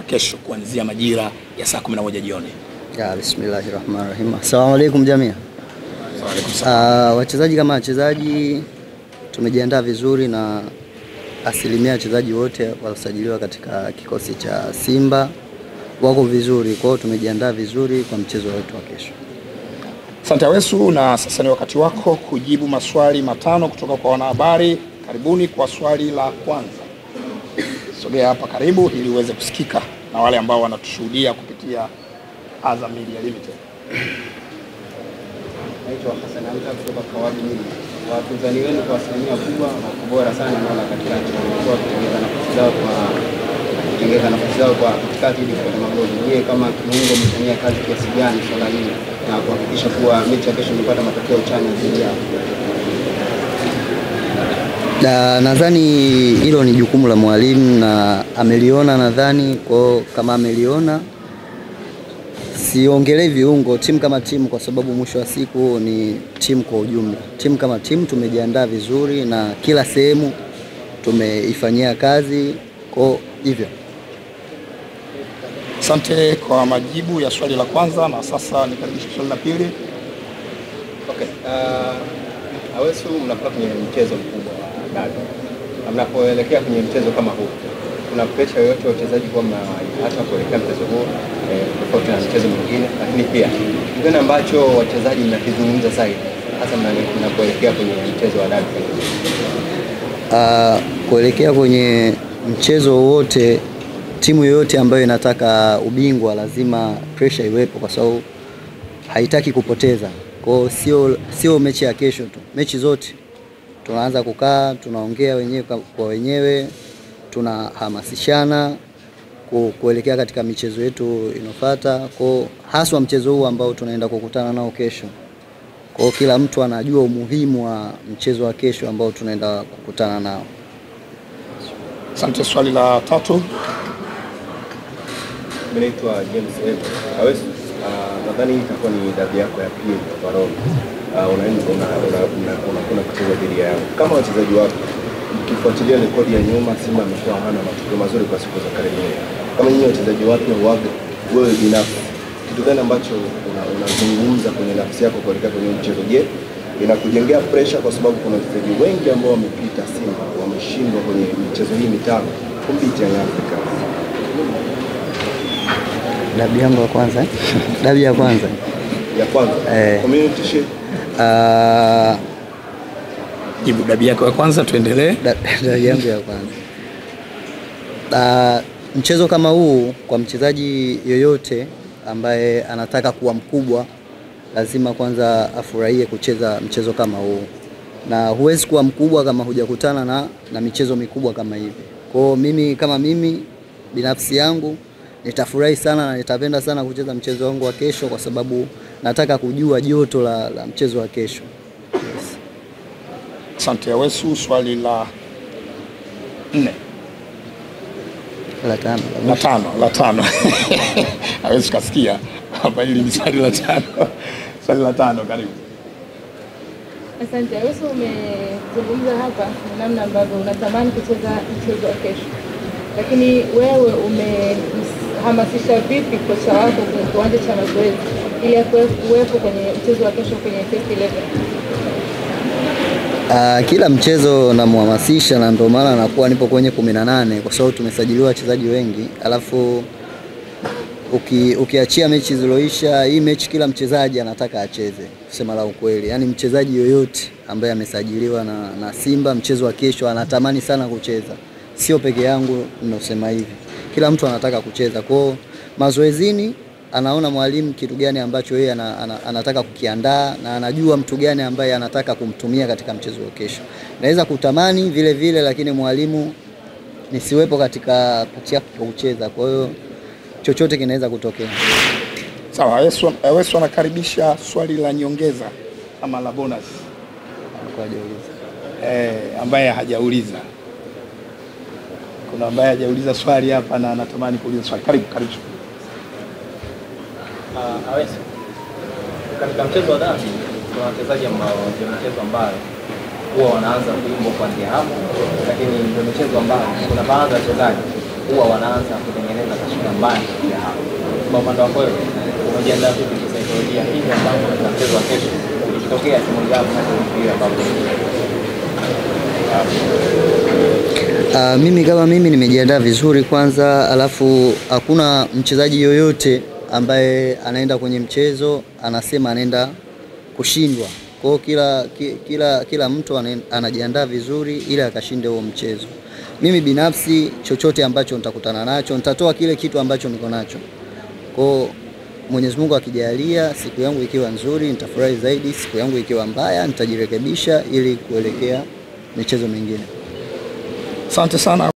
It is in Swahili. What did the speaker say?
hapa kesho kuanzia majira ya saa 11 jioni. Ya, bismillahi rahmani rahim. Assalamu alaikum jamii. Uh, wachezaji kama wachezaji tumejiandaa vizuri na asilimia wachezaji wote waliosajiliwa katika kikosi cha Simba wako vizuri, kwa hiyo tumejiandaa vizuri kwa mchezo wetu wa kesho. Asante Awesu, na sasa ni wakati wako kujibu maswali matano kutoka kwa wanahabari. Karibuni kwa swali la kwanza. Sogea hapa karibu ili uweze kusikika na wale ambao wanatushuhudia kupitia Azam Media Limited. Naitwa Hassan Amka kutoka Kawabi Media. Wapinzani wenu kwa asilimia kubwa wako bora sana naona katika nchi wamekuwa wakitengeza nafasi zao kwa kutengeza nafasi zao kwa katikati ili kupata magoli. Je, kama kiungo mtania kazi kiasi gani swala hili na kuhakikisha kuwa mechi ya kesho imepata matokeo chanya dhidi yao? Na nadhani hilo ni jukumu la mwalimu na ameliona, nadhani kwao, kama ameliona siongelei viungo, timu kama timu, kwa sababu mwisho wa siku ni timu kwa ujumla. Timu kama timu tumejiandaa vizuri na kila sehemu tumeifanyia kazi, kwa hivyo Asante kwa majibu ya swali la kwanza, na sasa nikaribisha swali la pili. Okay. Uh, Awesu mnakuwa kwenye mchezo mkubwa wa dabi. Na Mnapoelekea kwenye mchezo kama huu, kuna presha yoyote ya wachezaji kuwa hata kuelekea mchezo huo eh, tofauti na mchezo mwingine, lakini pia kitu gani ambacho wachezaji mnakizungumza zaidi hasa mna- mnapoelekea kwenye mchezo wa dabi? uh, kuelekea kwenye mchezo wowote, timu yoyote ambayo inataka ubingwa lazima pressure iwepo, kwa sababu haitaki kupoteza. Kwa hiyo sio sio mechi ya kesho tu, mechi zote tunaanza kukaa, tunaongea wenyewe kwa kwa wenyewe, tunahamasishana ku- kuelekea katika michezo yetu inofuata, kwa haswa mchezo huu ambao tunaenda kukutana nao kesho. Kwa hiyo kila mtu anajua umuhimu wa mchezo wa kesho ambao tunaenda kukutana nao. Asante. Swali la tatu. Mimi naitwa James Evo. Awesu, uh, nadhani hii itakuwa ni dabi yako ya pili kwa Roma. Uh, unaenda una- una- una- unakwenda kucheza dhidi yao. Kama wachezaji wako ukifuatilia rekodi ya nyuma, Simba amekuwa hana matokeo mazuri kwa siku za karibuni. Kama nyinyi wachezaji wapya waga, wewe binafsi kitu gani ambacho una- unazungumza kwenye nafsi yako kuelekea kwenye huu mchezo? Je, inakujengea pressure kwa sababu kuna wachezaji wengi ambao wamepita Simba wameshindwa kwenye michezo hii mitano kumbiti Young Africans. Dabi yangu ya kwanza eh? dabi ya kwanza ya kwanza Eh. community shield Ah, Jibu dabi yako ya kwanza, tuendelee. da- dabi yangu ya kwanza Ah, mchezo kama huu kwa mchezaji yoyote ambaye anataka kuwa mkubwa lazima kwanza afurahie kucheza mchezo kama huu, na huwezi kuwa mkubwa kama hujakutana na, na michezo mikubwa kama hivi. Kwa hiyo mimi kama mimi binafsi yangu nitafurahi sana na nitapenda sana kucheza mchezo wangu wa kesho, kwa sababu nataka kujua joto la, la mchezo wa kesho. Yes. Asante Awesu. Swali la nne La tano, la la mwisho. tano la tano Awesu kasikia hapa, hili ni swali la tano. Swali la tano, karibu. Asante. Awesu, umezungumza hapa na namna ambavyo unatamani kucheza mchezo wa kesho, lakini wewe umehamasisha vipi kocha wako kwenye kiwanja cha mazoezi ili akuwe- kuwepo kwenye mchezo wa kesho kwenye first 11? Uh, kila mchezo namhamasisha na ndio maana nakuwa nipo kwenye kumi na nane kwa sababu tumesajiliwa wachezaji wengi, alafu uki, ukiachia mechi ziloisha, hii mechi kila mchezaji anataka acheze, kusema la ukweli. Yaani mchezaji yoyote ambaye amesajiliwa na, na Simba mchezo wa kesho anatamani sana kucheza, sio peke yangu ninasema hivi, kila mtu anataka kucheza. Kwao mazoezini anaona mwalimu kitu gani ambacho yeye ana, ana, anataka kukiandaa na anajua mtu gani ambaye anataka kumtumia katika mchezo wa kesho. Naweza kutamani vile vile, lakini mwalimu nisiwepo katika pati yake ya kucheza, kwa hiyo chochote kinaweza kutokea. Sawa, Awesu Awesu anakaribisha swali la nyongeza ama la bonus Kwa hajauliza. eh, ambaye hajauliza. Kuna ambaye hajauliza swali hapa na anatamani kuuliza swali. Karibu, karibu. Uh, Awesu, katika mchezo wa dabi kuna wachezaji ambao ndio michezo ambayo huwa wanaanza kuimbwa kuanzia hapo, lakini ndio michezo ambayo kuna baadhi ya wachezaji huwa wanaanza kutengeneza taswira na mbaya kutokea hapo. Kwa upande wako wewe, umejiandaa vipi kisaikolojia hivi ambavyo na mchezo wa kesho ikitokea timu yako na vile ambavyo Uh, mimi kama mimi nimejiandaa vizuri kwanza, alafu hakuna mchezaji yoyote ambaye anaenda kwenye mchezo anasema anaenda kushindwa. Kwa hiyo kila, ki- kila, kila mtu ane- anajiandaa vizuri ili akashinde huo mchezo. Mimi binafsi chochote ambacho nitakutana nacho nitatoa kile kitu ambacho niko nacho. Kwa hiyo Mwenyezi Mungu akijalia, siku yangu ikiwa nzuri nitafurahi zaidi, siku yangu ikiwa mbaya nitajirekebisha ili kuelekea michezo mingine. Asante sana.